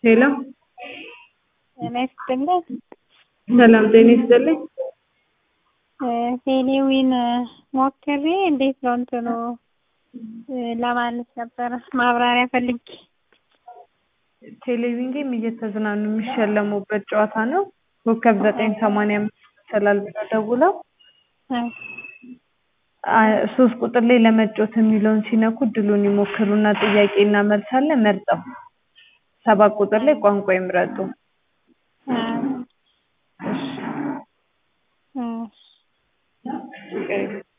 ሄሎ ጤና ይስጥልኝ። ሰላም ጤና ይስጥልኝ። ቴሌዊን ሞክሬ እንዴት ነው እንትኑ ለማለት ነበረ ማብራሪያ ፈልጌ። ቴሌቪዥን ጌም እየተዝናኑ የሚሸለሙበት ጨዋታ ነው። ኮከብ ዘጠኝ ሰማንያ አምስት ይመስላል ብለው ደውለው አ- ሶስት ቁጥር ላይ ለመጫወት የሚለውን ሲነኩ እድሉን ይሞክሩና ጥያቄና መልስ አለ መርጠው ሰባት ቁጥር ላይ ቋንቋ ይምረጡ። እሺ እሺ